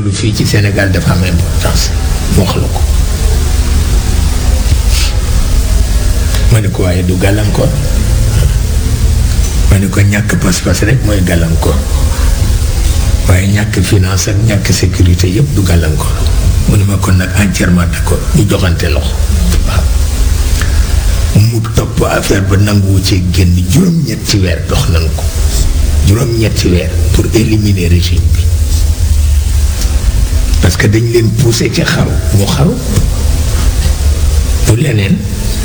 loolu fii ci Sénégal dafa am importance mu wax la ko ma ne ko waaye du gàllankoor ma ne ko ñàkk pas-pas rek mooy gàllankoor waaye ñàkk finance ak ñàkk sécurité yëpp du gàllankoor mu ne ma kon nag entièrement d'accord ñu joxante loxo waaw mu topp affaire ba nanguwu ci génn juróom-ñetti weer dox nañ ko juróom-ñetti weer pour éliminer régime bi parce que dañ leen poussé ci xaru ñu xaru bu leneen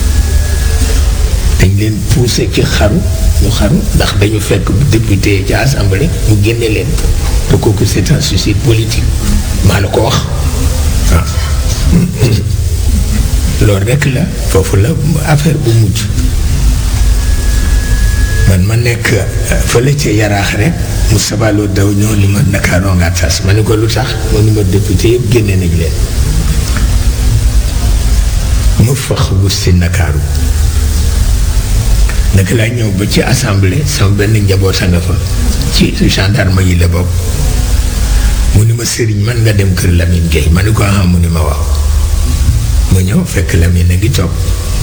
dañ leen poussé ci xaru ñu xaru ndax dañu fekk député ci assemblée ñu génne leen te kooku c'est un suicide politique maa la ko wax waaw loolu rekk la foofu la affaire bu mujj man ma nekk fële ca yaraax rek mu sabaloo daw ñoo li ma Ndakaaroo nga tas ma ne ko lu tax ma ni ma député yëpp génne nañ leen ma fax wut si Ndakaaru naka laa ñëw ba ci assemblée sama benn njaboot a nga fa ci gendarme yi la bokk mu ni ma sëriñ man nga dem kër Lamine Gueye ma ne ko ah mu ni ma waaw ma ñëw fekk Lamine a ngi toog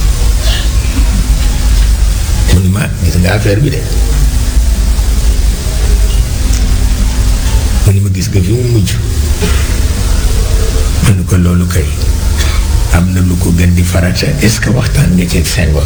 mu ni ma gis nga affaire bi de mu ni ma gis nga fi mu mujj ma ne ko loolu kay am na lu ko gën di farata est-ce que waxtaan nga ceeg Senghor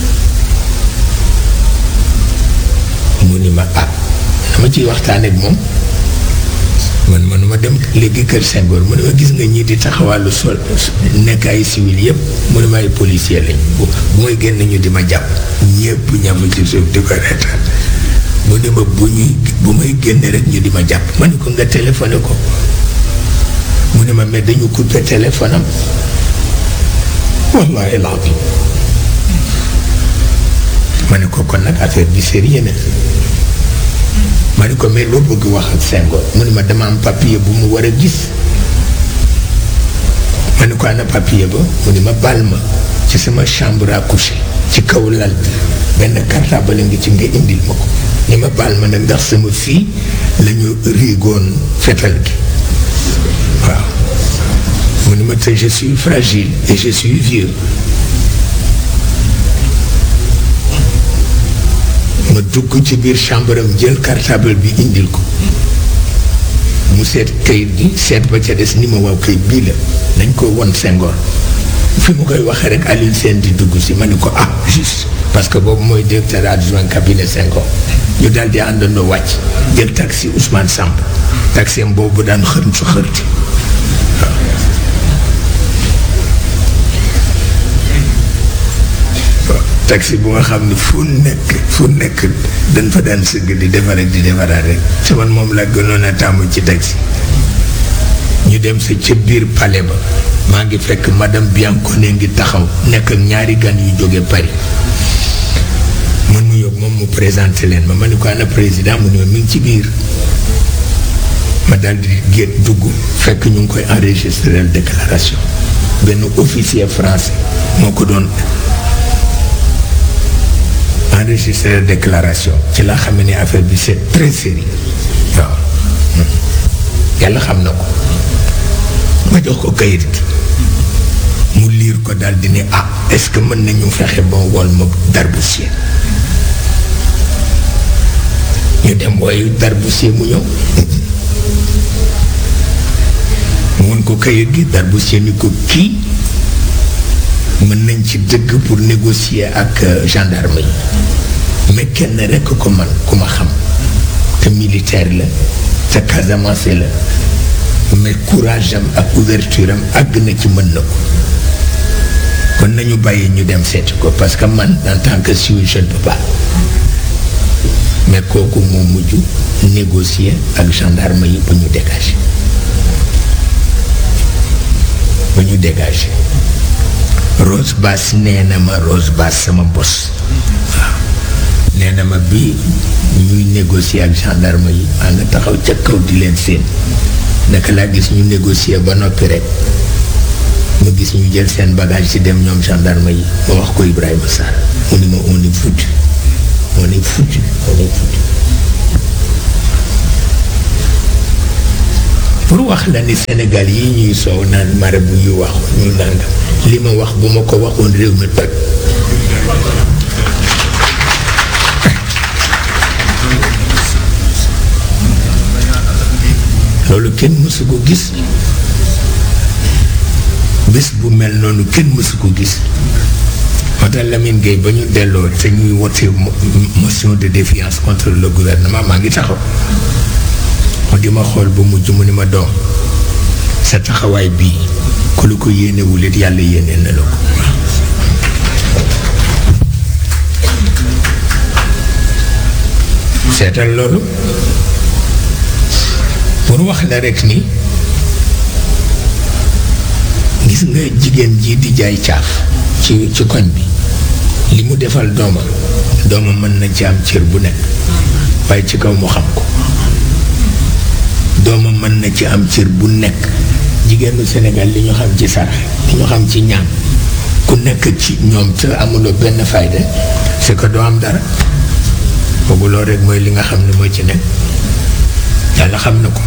mu ni ma ah dama ciy waxtaan ak moom man manuma dem léegi kër Senghor mu ne ma gis nga ñii di taxawàllu sol nekk ay civil yëpp mu ne ma ay policier lañ bu bu may génn ñu di ma jàpp ñëpp ñafa ci suuf di ko reetaan mu ne ma bu ñuy bu may génn rek ñu di ma jàpp ma ne ko nga téléphoné ko mu ne ma mais dañu coupé téléphone am wallahi alazim ma ne ko kon nag affaire bi sérieux na ma ne ko mais loo bëgg wax ak Senghor mu ne ma dama am papier bu mu war a gis ma ne ko ana papier ba mu ne ma baal ma ci sama chambre à coucher ci kaw lal bi benn cartable ngi ci nga indil ma ko ni ma baal ma nag ndax sama fii la ñu riigoon fetal gi waaw mu ne ma te je suis fragile et je suis vieux ma dugg ci biir chambre am jël cartable bi indil ko mu seet kayit gi seet ba ca des ni ma waaw kayit bii la nañ ko won Senghor fi mu koy waxee rek Alioune Sène di dugg si ma ne ko ah juste parce que boobu mooy directeur adjoint cabinet Senghor ñu daal di àndandoo wàcc jël taxi Ousmane Samb taxi am boobu daan xërm su xërti taxi bu nga xam ne fu nekk fu nekk dañ fa daan sëgg di defar ak di defaraat rek te man moom laa gënoon a tàmm ci taxi ñu dem sa ca biir palais ba maa ngi fekk madame Biancone ngi taxaw nekk ak ñaari gan yu jóge Paris man mu yóbbu moom mu présenté leen ma ma ni ko ana président mu ne ma mi ngi ci biir ma daal di génn dugg fekk ñu ngi koy enregistré déclaration benn officier français moo ko doon enregistré déclaration ci laa xam ne affaire bi c'est très sérieux waaw yàlla xam na ko ma jox ko kayit gi mu liir ko daal di ne ah est-ce que mën nañu fexe ba wol ma Darboussier ñu dem wooyu Darboussier mu ñëw mu won ko kayit gi Darboussier ni ko kii mën nañ ci dëgg pour négocier ak gendarme yi mais kenn rekk ko man ku ma xam te militaire la te Casamance la mais courage am ak ouverture am àgg na ci mën na ko kon nañu bàyyi ñu dem seeti ko parce que man en tant que suisse je ne peux pas mais kooku moo mujj négocier ak gendarme yi ba ñu dégager ba ñu dégager Rose Bass nee na ma Rose Bass sama bos waaw nee na ma bi ñuy négocier ak gendarme yi maa nga taxaw ca kaw di leen seen naka laa gis ñu négocier ba noppi rek ma gis ñu jël seen bagage ci dem ñoom gendarme yi ma wax ko Ibrahima Sarr mu ni ma on est foutu on est foutu on est foutu pour wax la ni Sénégal yi ñuy soow naan marabu yu wax ñu nangam li ma wax bu ma ko waxoon réew mi toj loolu kenn mësu ko gis bés bu mel noonu kenn mësu ko gis moo tax Lamine Gueye ba ñu delloo te ñuy wote motion de défiance contre le gouvernement maa ngi taxaw mu di ma xool ba mujj mu ni ma doom sa taxawaay bii ku lu ko yéenewul it yàlla yéene na la ko seetal loolu pour wax la rekk ni gis nga jigéen ji di jaay caaf ci ci koñ bi li mu defal doomam doomam mën na ci am cër bu nekk waaye ci kaw mu xam ko doomam mën na ci am cër bu nekk jigéenu Sénégal li ñu xam ci sarax li ñu xam ci ñaan ku nekk ci ñoom te amuloo benn fayda c'est que doo am dara boobu loolu rek mooy li nga xam ne mooy ci nekk yàlla xam na ko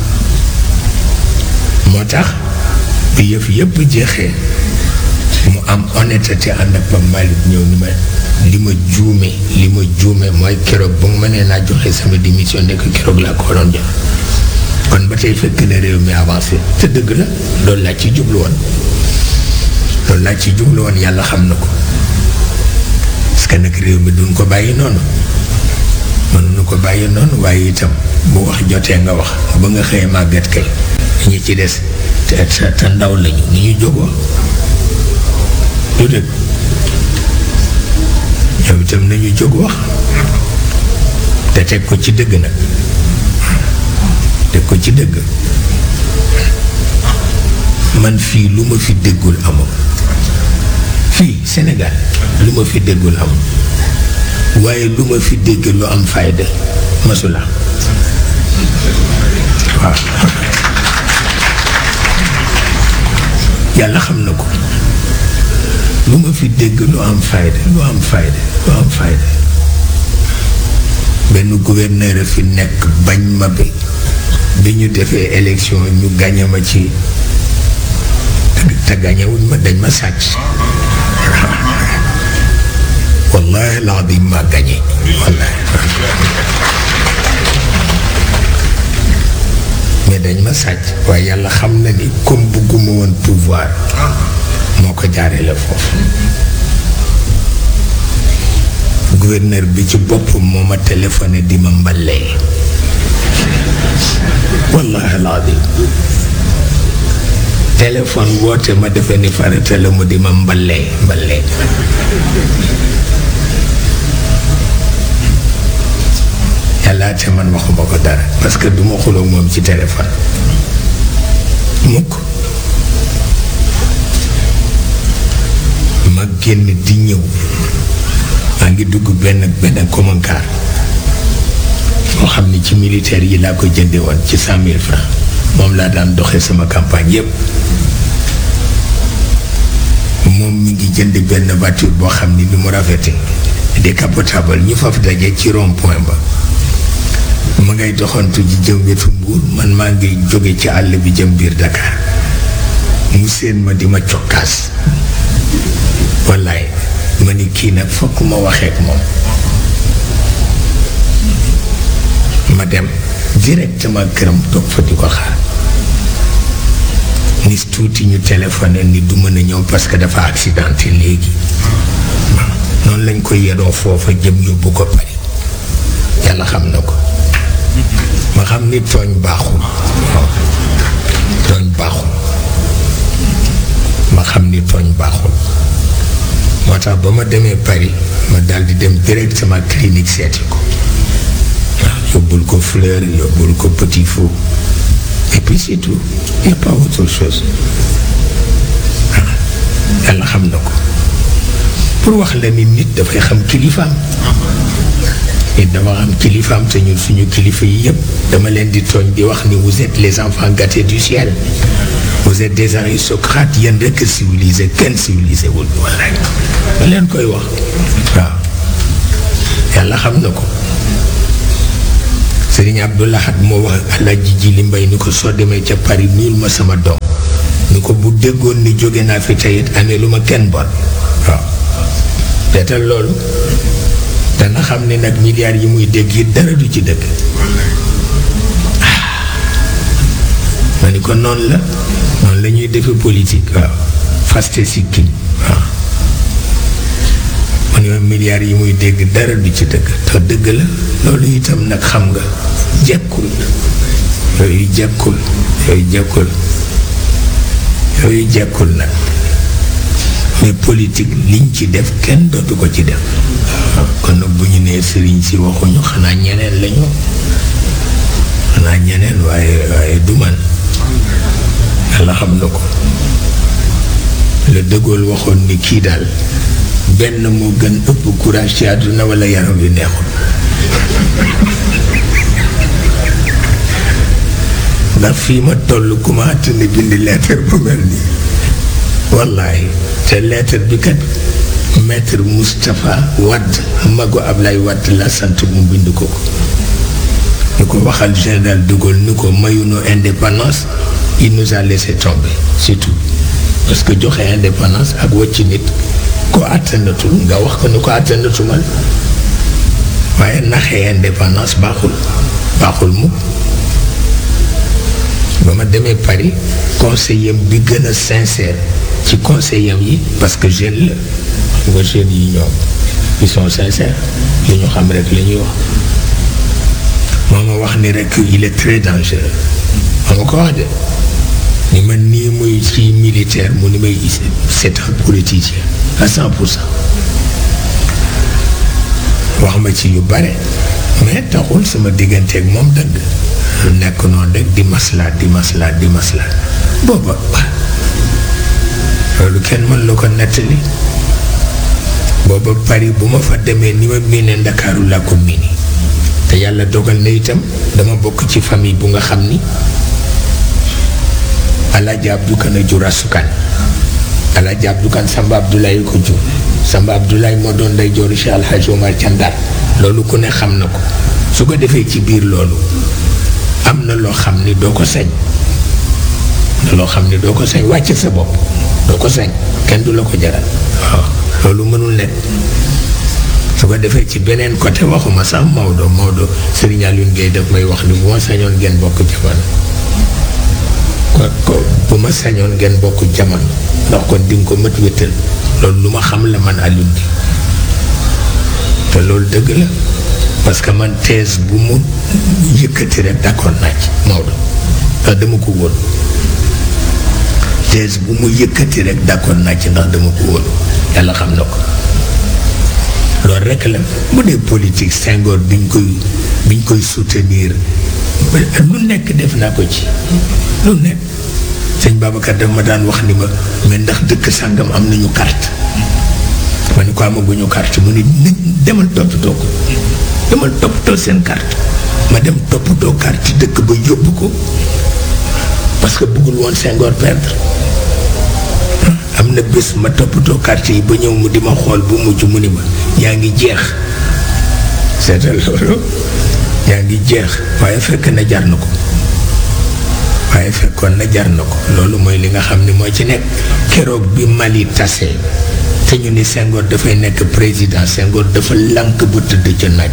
moo tax bi yëf yëpp jeexee mu am honnêteté ànd ak Pape Malick ñëw ni ma li ma juume li ma juume mooy keroog ba mu ma nee naa joxe sama démission nekk keroog laa ko doon jox kon ba tey fekk na réew mi avancé te dëgg la loolu laa ci jublu woon loolu laa ci jublu woon yàlla xam na ko parce que nag réew mi duñ ko bàyyi noonu mënuñu ko bàyyi noonu waaye itam bu wax jotee nga wax ba nga xëyee màgget kay ñi ci des te te ndaw lañu ni ñu jógoo lu dëgg ñoom itam nañu jóg wax te teg ko ci dëgg nag teg ko ci dëgg man fii lu ma fi déggul amul fii Sénégal lu ma fi déggul amul waaye lu ma fi dégg lu am fayda masula waaw yàlla xam na ko lu ma fi dégg lu am fayda lu am fayda lu am fayda benn gouverneur fi nekk bañ ma bi bi ñu defee élection ñu gañe ma ci te gañewuñ ma dañ ma sàcc wallahi laadim ma gañe wallahi mais dañ ma sàcc waaye yàlla xam na ni comme bugguma woon pouvoir moo ko jaaree la foofu gouverneur bi ci boppam moo ma téléphoné di ma mbalee wallahi alazim téléphone woote ma defe ni farata la mu di ma mbalee mbalee yàlla te man waxuma ko dara parce que du ma xuloo moom ci téléphone mukk ma génn di ñëw maa ngi dugg benn benn commentaire moo xam ni ci militaire yi laa ko jënde woon ci cent mille francs moom laa daan doxee sama campagne yépp moom mi ngi jënd benn voiture boo xam ni ni mu rafete décapotable ñu faf daje ci rond point ba ma ngay doxantu ji jëm wetu mbuur man maa ngi jóge ci àll bi jëm biir Dakar mu seen ma di ma cokkaas wallaay ma ni kii nag fokk ma waxeek moom ma dem directement këram toog fa di ko xaar nis tuuti ñu téléphoné ni du mën a ñëw parce que dafa accidenté léegi noonu lañ ko yedoo foofa jëm yóbbu ko pare yàlla xam na ko ma xam ni tooñ baaxul tooñ baaxul ma xam ni tooñ baaxul moo tax ba ma demee Paris ma daal di dem directement clinique seeti ko waaw yóbbul ko fleur yóbbul ko petit fou et puis c'est tout y a pas autre chose waaw yàlla xam na ko pour wax la ni nit dafay xam kilifaam nit dafa xam kilifaam te ñun suñu kilifa yi yëpp dama leen di tooñ di wax ni vous êtes les enfants gâtés du ciel vous êtes des aristocrates yéen rekk civilisé kenn civilisé wul wallaay ma leen koy wax waaw yàlla xam na ko Sëriñ Abdou Lahad moo wax Alaaji Jili Mbay ni ko soo demee ca Paris nuyul ma sama doom ni ko bu déggoon ni jóge naa fi tey it amee lu ma kenn bon waaw teetal loolu dana xam ne nag milliards yi muy dégg it dara du ci dëgg ma ni ko noonu la noonu la ñuy defe politique waaw faste sikkiñ waaw ma ni ma milliards yi muy dégg dara du ci dëgg te dëgg la loolu itam nag xam nga jekkul yooyu jekkul yooyu jekkul yooyu jekkul nag mais politique liñ ci def kenn dootu ko ci def kon nag bu ñu nee sëriñ si waxuñu xanaa ñeneen lañu xanaa ñeneen waaye waaye du man yàlla xam na ko le De Gaulle waxoon ni kii daal benn moo gën ëpp courage ci àdduna wala yaram wi neexul ndax fii ma toll commencé na bind lettre bu mel nii wallaay te lettre bi kat maître Moustapha Wade mago Ablaye Wade la sant mu bind ko ko ñu ko waxal général de Gaulle ni ko mayuñu indépendance il nous a laissé tomber c'est tout parce que joxe indépendance ak wàcc nit ko àttanatul nga wax ko ni ko àttanatumal waaye naxee indépendance baaxul baaxul mukk ba ma demee Paris conseiller bi gën a sincère ci conseiller yi parce que jeune la xam nga jeunes yi ñoom ils sont sincères li ñu xam rek la ñuy wax moo ma wax ni rek il est très dangereux moo ma ko wax de ni man nii muy ci militaire mu ni may c'est un politicien à cent pour cent wax ma ci yu bare mais taxul sama digganteeg moom dëgg nekk noonu rek di maslaat di maslaat di maslaat booba loolu kenn mën la ko nettali booba Paris bu ma fa demee ni ma miine ndakaaru laa ko miini te yàlla dogal na itam dama bokk ci famille bu nga xam ni Alaaji Abdou Kan a jur asukan Alaaji Abdou Kan Samba Abdoulaye ko jur Samba Abdoulaye moo doon day jooru Cheikh Alhaji Omar ca Ndar loolu ku ne xam na ko su ko defee ci biir loolu am na loo xam ni doo ko sañ na loo xam ni doo ko sañ wàcc sa bopp doo ko sañ kenn du la ko jaral waaw loolu mënul nekk su ko defee ci beneen côté waxuma sax Maodo Maodo Serigne Alioune Gueye daf may wax ni bu ma sañoon ngeen bokk jamono ko bu ma sañoon ngeen bokk jamono ndax kon di nga ko mët wéttal loolu lu ma xam la man Alioune di te loolu dëgg la parce que man thèse bu mu yëkkati rek d'accord naa ci Maodo ndax dama ko wóolu thèse bu mu yëkkati rek d'accord naa ci ndax dama ko wóolu yàlla xam na ko loolu rek la mu dee politique Senghor biñ koy biñ koy soutenir lu nekk def naa ko ci lu nekk sëñ Babacar daf ma daan wax ni ma mais ndax dëkk sàngam am nañu carte ma ni ko amaguñu carte mu ni nit demal toppatoo ko demal toppatoo seen carte ma dem toppatoo carte dëkk ba yóbbu ko parce que bëggul woon Senghor perdre am na bés ma toppatoo carte yi ba ñëw mu di ma xool bu mujj mu ni ma yaa ngi jeex seetal loolu yaa ngi jeex waaye fekk na jar na ko waaye fekkoon na jar na ko loolu mooy li nga xam ni moo ci nekk keroog bi Mali tasee te ñu ni Senghor dafay nekk président Senghor dafa lànk bu tëdd ca naaj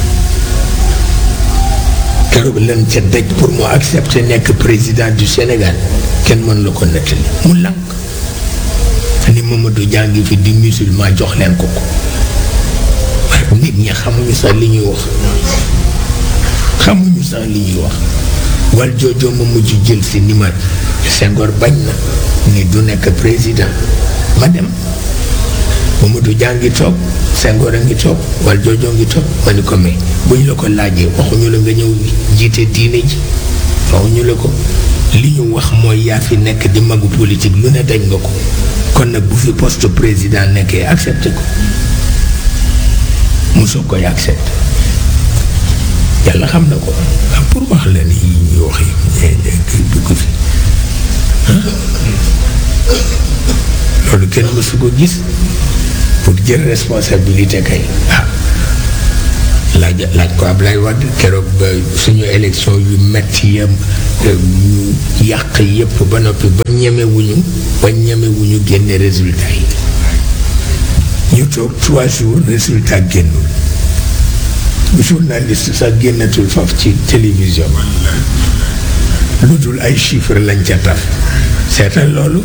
keroog lan ca daj pour mu accepter nekk président du Sénégal kenn mën la ko nettali mu lànk ni Mamadou jàngi fi di musulman jox leen ko ko waaye nit ñi xamuñu sax li ñuy wax xamuñu sax li ñuy wax wal joojoo ma mujj jël si ni ma Senghor bañ na ni du nekk président ma dem Mamadou Dia ngi toog Senghor a ngi toog wal joojoo ngi toog ma ni ko mais bu ñu la ko laajee waxuñu la nga ñëw jiite diine ji waxuñu la ko li ñu wax mooy yaa fi nekk di magu politique lu ne dañ nga ko kon nag bu fi poste président nekkee accepté ko mosoo koy accepté yàlla xam na ko ah pour wax la ni yi ñuy wax yi du ko fi loolu kenn mësu ko gis pour jël responsabilité kay ah laaj laaj ko Ablaye Wade keroog ba suñu élection yu metti yam ñu yàq yépp ba noppi ba ñemewuñu ba ñemewuñu génne résultat yi ñu toog trois jours résultat génnul journaliste sax génnatul foofu ci télévision lu dul ay chiffres lañ ca taf seetal loolu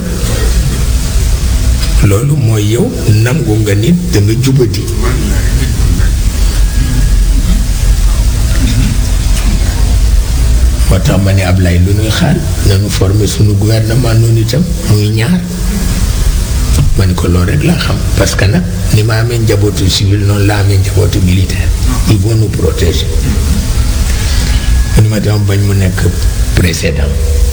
loolu mooy yow nangu nga nit da nga jubati moo tax ma ne Ablaye lu nuy xaar nanu former suñu gouvernement noonu itam muy ñaar ma ne ko loolu rek laa xam parce que nag ni ma amee njabootu civil noonu laa amee njabootu militaire ils vont nous protéger ni ma dama bañ mu nekk précédent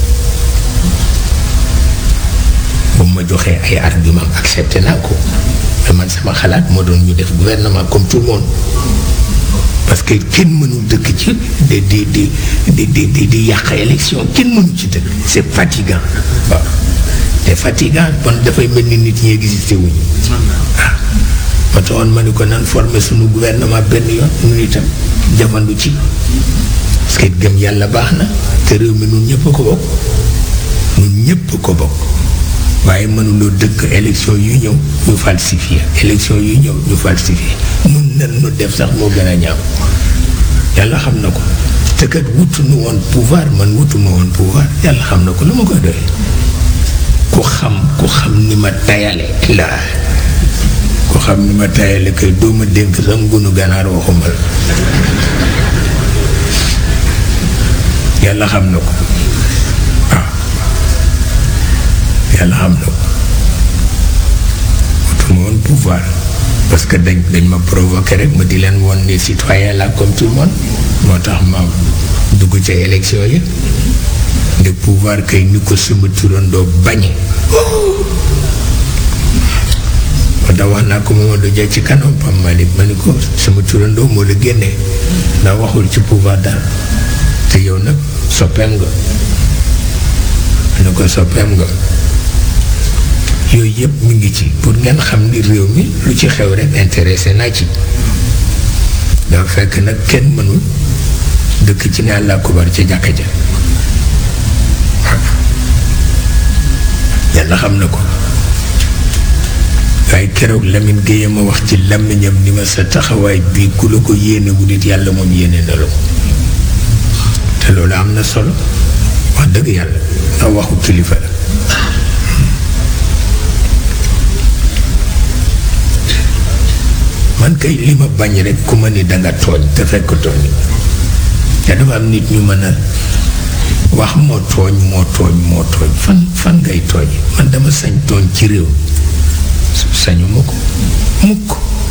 bu ma joxee ay argument accepté naa ko mais man sama xalaat moo doon ñu def gouvernement comme tout le monde parce que kenn mënul dëkk ci di di di di di di di yàq élection kenn mënu ci dëkk c'est fatigant waaw c'est fatigant bon dafay mel ni nit ñi existé wuñu waaw ma taxoon ma ni ko nan former suñu gouvernement benn yoon ñun itam jafandu ci parce que gëm yàlla baax na te réew mi nun ñëpp ko bokk nun ñëpp ko bokk waaye mënuloo dëkk élection yu ñëw ñu falsifié élection yu ñëw ñu falsifié nun nen nu def sax moo gën a ñaaw yàlla xam na ko te kat wutu nu woon pouvoir man wutu ma woon pouvoir yàlla xam na ko lu ma koy doyee ku xam ku xam ni ma tayale laa ku xam ni ma tayale kay doo ma dénk sax ngunu ganaar waxuma la yàlla xam na ko waaw yàlla xam na ko wutuma woon pouvoir parce que dañ dañ ma provoqué rek ma di leen woon ni citoyen la comme tout le monde moo tax ma dugg ca élection yi de pouvoir kay ni ko sama turandoo bañe moo tax wax naa ko Mamadou Dia ci kanam Pam Malick ma ni ko sama turandoo moo la génnee ndax waxul ci pouvoir daal te yow nag soppeem nga ma ne ko soppeem nga yooyu yëpp mi ngi ci pour ngeen xam ni réew mi lu ci xew rek intéressé naa ci dafa fekk nag kenn mënul dëkk ci ne àlla kubar ca jàkka ja yàlla xam na ko waaye keroog Lamine Gueye ma wax ci làmmiñam ni ma sa taxawaay bii ku la ko yéene wu nit yàlla moom yéene na la ko te loolu am na solo wax dëgg yàlla ndax waxu kilifa la man kay li ma bañ rek ku ma ni danga tooñ te fekk tooñ te dafa am nit ñu mën a wax moo tooñ moo tooñ moo tooñ fan fan ngay tooñ man dama sañ tooñ ci réew sañu ma ko mukk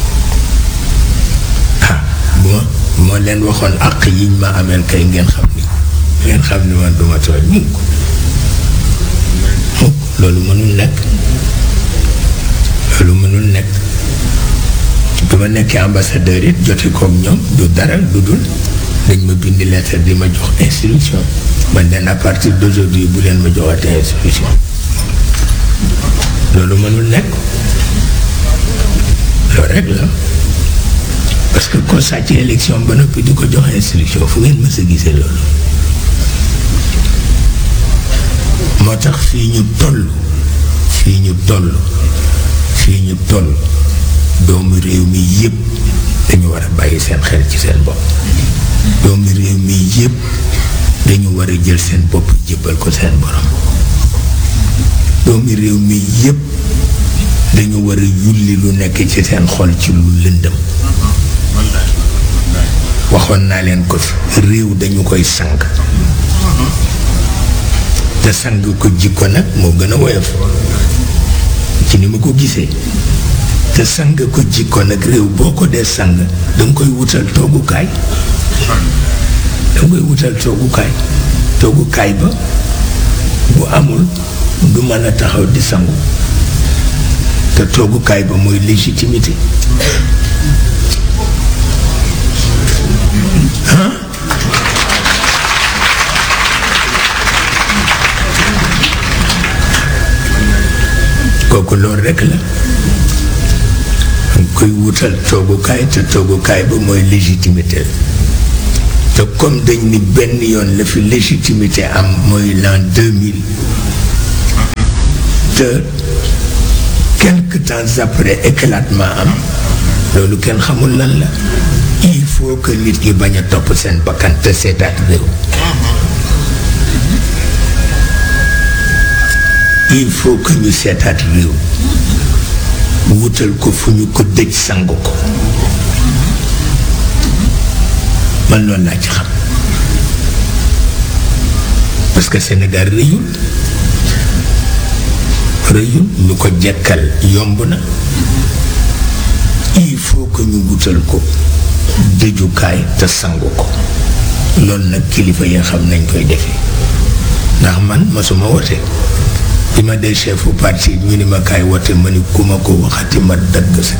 ah bu ma bu ma leen waxoon àq yiñ ma ameel kay ngeen xam ni ngeen xam ni man duma tooñ mukk mukk loolu mënul nekk loolu mënul nekk bi ma nekkee ambassadeur it jote kook ñoom du dara du dul dañ ma bind lettre di ma jox instruction man leen à partir d'aujourd'hui bu leen ma joxate instruction loolu mënul nekk loolu rek la parce que ko sàcc élection ba noppi di ko jox instruction fu ngeen mës a gisee loolu moo tax fii ñu toll fii ñu toll fii ñu toll doomu réew mi yépp dañu war a bàyyi seen xel ci seen bopp doomu réew mi yépp dañu war a jël seen bopp jébbal ko seen borom doomu réew mi yépp dañu war a yulli lu nekk ci seen xol ci lu lëndëm waxoon naa leen ko fi réew dañu koy sang te sang ko jikko nag moo gën a woyof ci ni ma ko gisee te sang ko jikko nag réew boo ko dee sang danga koy wutal toogukaay danga koy wutal toogukaay toogukaay ba bu amul du mën a taxaw di sangu te toogukaay ba mooy légitimité kooku loolu rekk la koy wutal toogukaay te toogukaay ba mooy légitimité te comme dañ ni benn yoon la fi légitimité am mooy l'an 2000 te quelque temps après éclatement am loolu kenn xamul lan la il faut que nit ñi bañ a topp seen bakkan te seetaat réew il faut que ñu seetaat réew wutal ko fu ñu ko dëj sang ko man loolu laa ci xam parce que Sénégal rëyul rëyul ñu ko jekkal yomb na il faut que ñu wutal ko dëjukaay te sangu ko loolu nag kilifa yi xam nañ koy defee ndax man masuma wote bi ma dee chefu parti ñu ni ma kaay wote ma ni ku ma ko waxati ma dagg sa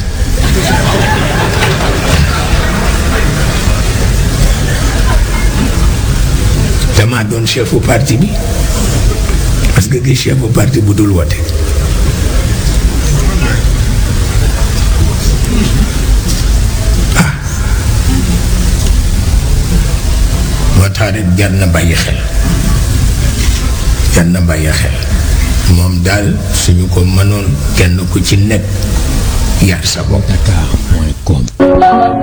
damaa doon chefu parti bi parce que gi chefu parti bu dul wote moo tax rek jar na bàyyi xel jar na bàyyi xel moom daal suñu ko mënoon kenn ku ci nekk yar sa bopp Dakar.com